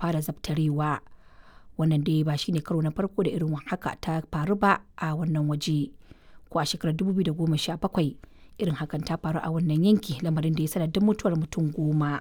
fara zabtarewa wannan dai ba shine karo na farko da irin haka ta faru ba a wannan waje ko a shekarar 2017 irin hakan ta faru a wannan yanki lamarin da ya sanadin mutuwar mutum goma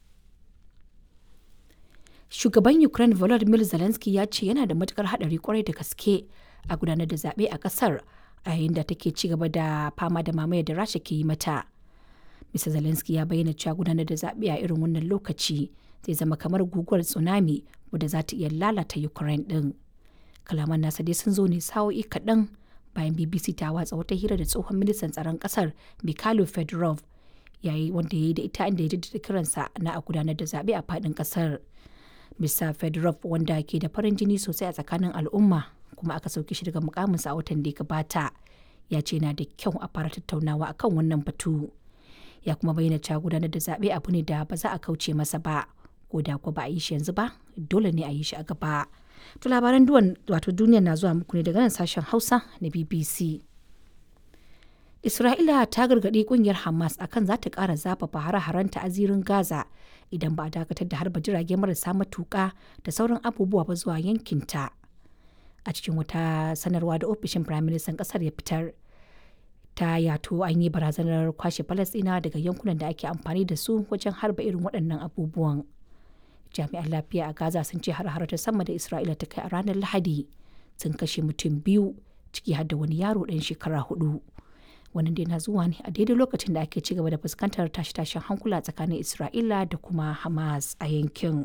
shugaban ukraine volodymyr zelensky ya ce yana da matukar hadari kwarai da gaske a gudanar da zaɓe a ƙasar a yayin da take ci gaba da fama da mamayar da rasha ke yi mata mr zelensky ya bayyana cewa gudanar da zaɓe a irin wannan lokaci zai zama kamar guguwar tsunami wadda za ta iya lalata ukraine ɗin kalaman nasa dai sun zo ne sa'o'i kaɗan bayan bbc ta watsa wata hira da tsohon ministan tsaron ƙasar mikhailo fedorov yayi wanda ya yi da ita inda ya jaddada kiransa na a gudanar da zaɓe a faɗin ƙasar Mr. Fedorov wanda ke da farin jini sosai a tsakanin al'umma kuma aka sauke shi daga mukaminsa a watan da ya gabata ya ce na da kyau a fara tattaunawa akan wannan batu ya kuma bayyana cewa gudanar da zaɓe abu ne da ba za a kauce masa ba ko da ko ba a yi shi yanzu ba dole ne a yi shi a gaba to labaran duwan wato duniya na zuwa muku ne daga nan sashen hausa na bbc Isra'ila ta gargaɗi kungiyar Hamas akan za ta ƙara zafafa hare-harenta a zirin Gaza idan ba a dakatar da harba jirage marasa matuƙa da sauran abubuwa ba zuwa yankinta. A cikin wata sanarwa da ofishin Firaministan ƙasar ya fitar, ta yato an yi barazanar kwashe Falasɗina daga yankunan da ake amfani da su wajen harba irin waɗannan abubuwan. Jami'an lafiya a Gaza sun ce har ta sama da Isra'ila ta kai a ranar Lahadi sun kashe mutum biyu ciki har da wani yaro ɗan shekara hudu. wannan dai na zuwa ne a daidai lokacin da ake ci gaba da fuskantar tashe-tashen hankula tsakanin isra'ila da kuma hamas a yankin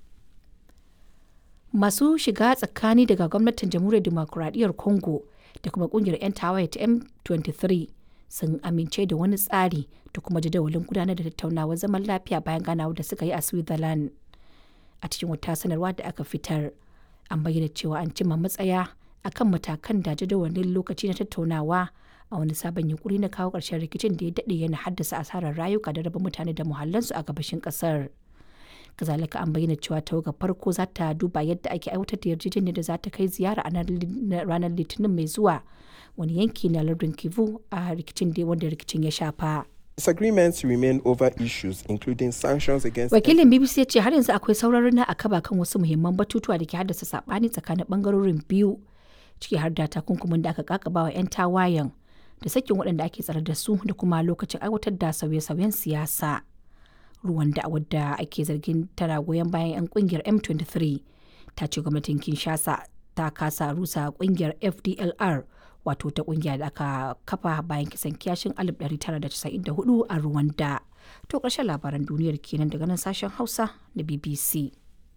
masu shiga tsakani daga gwamnatin jamhuriyar demokuraɗiyyar congo da kuma kungiyar 'yan tawaye ta m23 sun amince da wani tsari da kuma jadawalin gudanar da tattaunawar zaman lafiya bayan ganawar da suka yi a switzerland a cikin wata sanarwa da aka fitar an bayyana cewa an cimma matsaya akan matakan da jadawalin lokaci na tattaunawa a wani sabon yunkuri na kawo ƙarshen rikicin da ya daɗe yana haddasa asarar rayuka da raba mutane da muhallansu a gabashin ƙasar. kazalika an bayyana cewa tawagar farko za ta duba yadda ake aiwatar da yarjejeniyar da za ta kai ziyara a ranar litinin mai zuwa wani yanki na lardin kivu a rikicin da wanda rikicin ya shafa. Disagreements remain over issues including sanctions against Wakilin BBC ya ce har yanzu akwai sauraron na akaba kan wasu muhimman batutuwa da ke haddasa saɓani tsakanin bangarorin biyu ciki har da takunkumin da aka kakaba wa 'yan tawayen da sakin waɗanda ake tsare da su da kuma lokacin aiwatar da sauye-sauyen siyasa. Ruwan da wadda ake zargin tana goyon bayan 'yan kungiyar M23 ta ce gwamnatin Kinshasa ta kasa rusa kungiyar FDLR wato ta kungiya da aka kafa bayan kisan kiyashin 1994 a Rwanda. To ƙarshen labaran duniyar kenan daga nan sashen Hausa na BBC.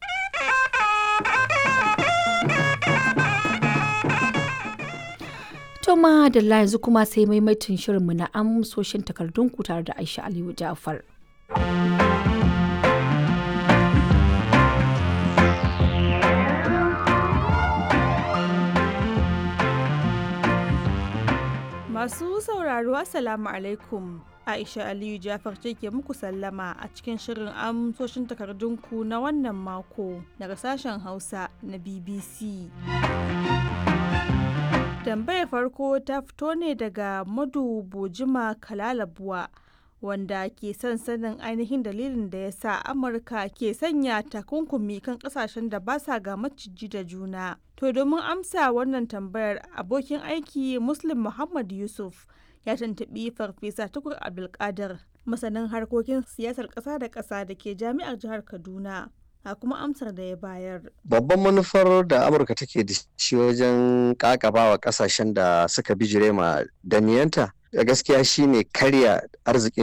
To ma da yanzu kuma sai maimaitin shirinmu na amsoshin takardunku tare da Aisha Aliyu Ja'far. Masu sauraro Assalamu alaikum. Aisha Aliyu Jafar ce ke muku sallama a cikin shirin amsoshin takardunku na wannan mako daga sashen Hausa na BBC. Tambayar farko ta fito ne daga Madu Bojima Kalalabuwa wanda ke son sanin ainihin dalilin da ya sa Amurka ke sanya takunkumi kan kasashen da ba sa ga maciji da juna. To domin amsa wannan tambayar abokin aiki Muslim Muhammad Yusuf ya tuntuɓi Farfesa Tukur Abdulkadir masanin harkokin siyasar ƙasa da ƙasa da ke jami'ar jihar Kaduna. a kuma amsar da ya bayar. Babban manufar da Amurka take da shi wajen kakabawa kasashen da suka bijire ma daniyanta da gaskiya shine karya arzikin